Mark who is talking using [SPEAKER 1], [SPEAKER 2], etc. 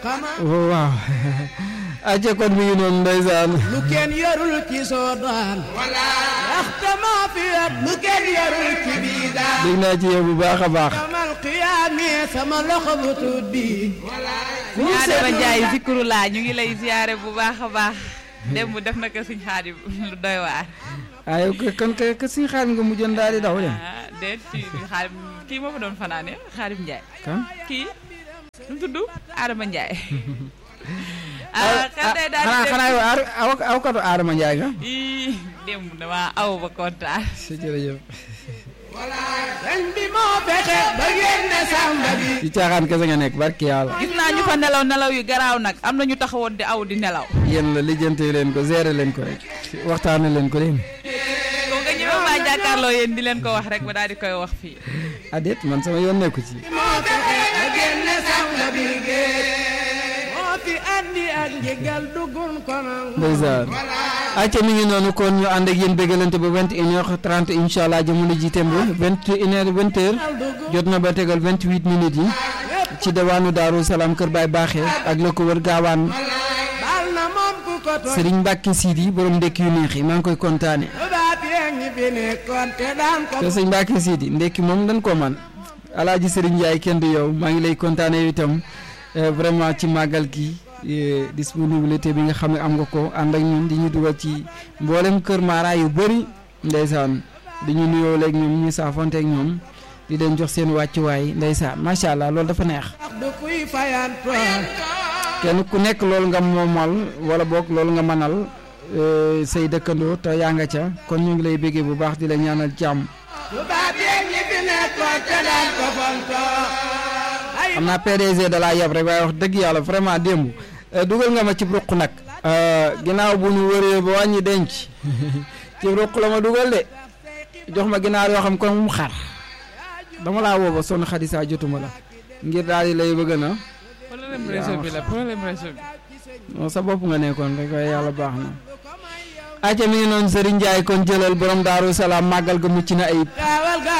[SPEAKER 1] waaw aca kon mi ngi noonu ndeysaan
[SPEAKER 2] lu kenn yorul ci soodaan wala waxtama fi at lu kenn yorul ci biidaan
[SPEAKER 1] dégg naa ci yow bu baax a baax
[SPEAKER 2] kamal qiyaami sama loxo bu tuut bi
[SPEAKER 3] Adama Ndiaye Zikru laa ñu ngi lay ziyaare bu baax a baax démb def na ko suñ xaadim lu doy waar
[SPEAKER 1] ayo kon ke ke suñu xaar nga mujjoon daal di daw dem
[SPEAKER 3] ah déet ci xaadim kii moo fa doon fanaane xaadim Ndiaye
[SPEAKER 1] kan
[SPEAKER 3] kii nu mu tudd Adama Ndiaye ah kan day daal
[SPEAKER 1] xanaa
[SPEAKER 3] di
[SPEAKER 1] xanaa yow aar aw aw katu Adama Ndiaye nga
[SPEAKER 3] ii démb dama aw ba kontaan
[SPEAKER 1] si jërëjëf
[SPEAKER 2] dañ bi moo fexe ba génne sàmba bi
[SPEAKER 1] ci caaxaan kese nga nekk barki yàlla
[SPEAKER 3] gis naa ñu fa nelaw nelaw yu garaaw nag am na ñu taxawoon di aw di nelaw
[SPEAKER 1] yéen la lijjante leen ko gérer leen ko rek waxtaane leen ko leen
[SPEAKER 3] ko nga ñëwee maa jàkkaarloo yéen di leen ko wax rek ba daal di koy wax fii
[SPEAKER 1] adet man sama yoon nekku ci
[SPEAKER 2] moo fexe ba génne sàmba bi moo fi andi ak njëgal duggun konon
[SPEAKER 1] ndeysaan acca mi ngi noonu kon ñu ànd ak yéen bégalante ba vingt une heure trente incha allah jamono ji temb vingt une heure vingt heure jot na ba tegal vingt huit minutes yi ci diwaanu Daaru Salaam Kër Baay Baaxee ak la ko wër gaawaan
[SPEAKER 2] baal na moom ku ko tooñ
[SPEAKER 1] Serigne Mbacke Sidi borom ndekki yu neex yi maa ngi koy kontaane
[SPEAKER 2] tubaab yee ngi fi nekkoon te daan ko
[SPEAKER 1] te sëñ Mbacke Sidi ndekki moom dañ ko man alaaji Serigne Ndiaye kenn du yow maa ngi lay kontaane yow itam eh, vraiment ci màggal gi eh, disponibilité bi nga xam ne am nga ko ànd ak ñun di ñu dugal ci mboolem kër Mara yu bëri ndeysaan di ñu nuyoo léegi ñoom ñu saafonte ak ñoom di leen jox seen wàccuwaay ndeysaan macha allah loolu dafa neex
[SPEAKER 2] wax du kuy fayantoon
[SPEAKER 1] kenn ku nekk loolu nga moomal wala boog loolu nga manal eh, say dëkkandoo te yaa nga ca kon ñu ngi lay béggee bu baax di la ñaanal jàmm
[SPEAKER 2] tubaab yee ngi fi nekkoon te daan ko fontoo ay
[SPEAKER 1] xam naa PDG da laa yab rek waaye wax dëgg yàlla vraiment démb eh, dugal nga ma ci ruq nag eh, ginnaaw bu ñu wëree ba wàññi denc ci ruq la ma dugal de jox ma ginaar yoo xam kon mu xar dama laa woo ba sonn xadisa jotuma la ngir daal di lay bëgg na
[SPEAKER 3] problème réseau bi la problème réseau bi
[SPEAKER 1] non sa bopp nga nekkoon rek waaye yàlla baax na acca mi ngi noonu Serigne Ndiaye kon jëlal borom Daaru Salaam màggal ga mucc na ayib
[SPEAKER 2] gaawal ga